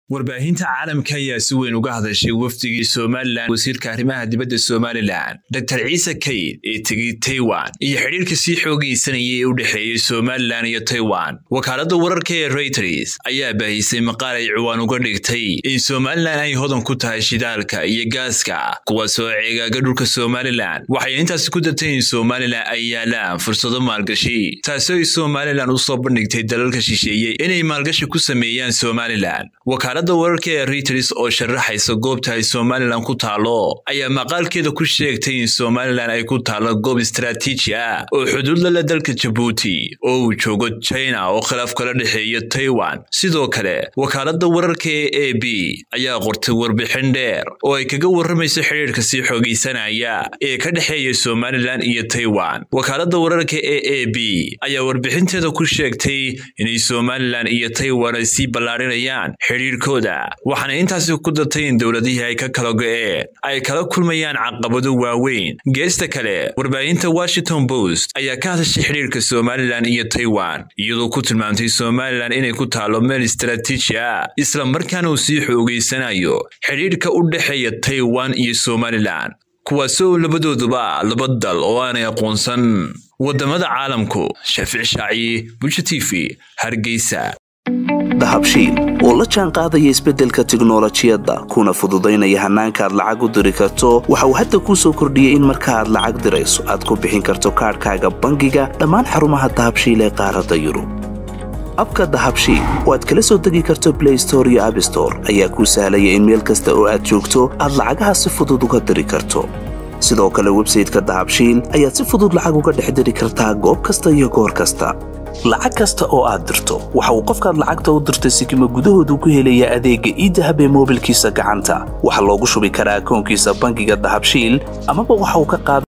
warbaahinta caalamka ayaa si weyn uga hadashay wafdigii somalilan wasiirka arrimaha dibadda somalilan dor ciise kayd ee tegey taiwan iyo xidhiirka sii xoogaysanayay ee u dhexeeyey somalilan iyo taiwan wakaaladda wararka ee reuters ayaa baahisay maqaal ay ciwaan uga dhigtay in somalilan ay hodan ku tahay shidaalka iyo gaaska kuwaasoo ceegaaga dhulka somalilan waxay intaasi ku dartay in somalilan ay yaalaan fursado maalgashi taasoo ay somalilan u soo bandhigtay dalalka shisheeye inay maalgashi ku sameeyaan somalilan wakaaladda wararka ee reuters oo sharaxaysa goobta ay somalilan ku taalo ayaa maqaalkeeda ku sheegtay in somalilan ay ku taalo goob istaraatiiji ah oo xuduud la leh dalka jabuuti oo uu joogo china oo khilaaf kala dhexeeya taiwan sidoo kale wakaaladda wararka ee a b ayaa qortay warbixin dheer oo ay kaga warramayso xidhiirka sii xoogaysanaya ee ka dhexeeya somalilan iyo taiwan wakaaladda wararka ee a b ayaa warbixinteeda ku sheegtay inay somalilan iyo taiwan ay sii ballaarinayaan xidhiirkooda waxaana intaasi ku dartay in dowladihii ay ka kala go'een ay kala kulmayaan caqabado waaweyn geesta kale warbaahinta washington post ayaa ka hadashay xidhiirka somalilan iyo taiwan iyadoo ku tilmaamtay somalilan inay ku taalo meel istaraatiiji ah isla markaana uu sii xoogaysanayo xidhiirka u dhexeeya taiwan iyo somalilan kuwaasoo labadooduba laba dal oo aanay aqoonsan waddamada caalamku shaafic shaaci bulsha t v hargeysa dahabshiil oo la jaan qaadaya isbeddelka tiknolojiyadda kuna fududaynaya hannaanka aad lacag u diri karto waxa uu hadda kuu soo kordhiyey in marka aad lacag dirayso aad ku bixin karto kaadhkaaga bangiga dhammaan xarumaha dahabshiil ee qaaradda yurub abka dahabshiil oo aad kala soo degi karto blay store iyo abstore ayaa kuu sahlaya in meel kasta oo aad joogto aad lacagaha si fudud uga diri karto sidoo kale websayteka dahabshiil ayaad si fudud lacag uga dhex diri kartaa goob kasta iyo goor kasta lacag kasta oo aad dirto waxa uu qofkaad lacagta u dirtay sikima gudahoodu ku helayaa adeegga iidahab ee moobilkiisa gacanta waxaa loogu shubi karaa akoonkiisa bangiga dahabshiil amaba waxa uu ka qaada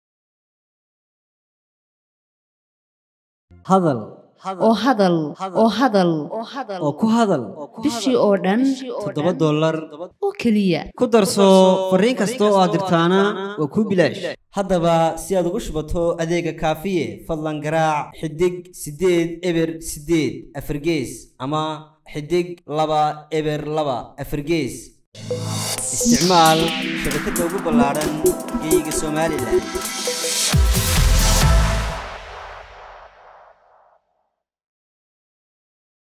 hadal oo hadal oo hadal oo ku hadal bishii oo dhan toddoba dollar oo keliya ku darso fariin kasta oo aad dirtaana waa kuu bilaash haddaba si aad ugu shubato adeega kaafiye fadlan garaac xidig siddeed eber siddeed afargees ama xidig laba eber laba afargees isticmaal shabakadda ugu ballaadhan geeyiga somalilan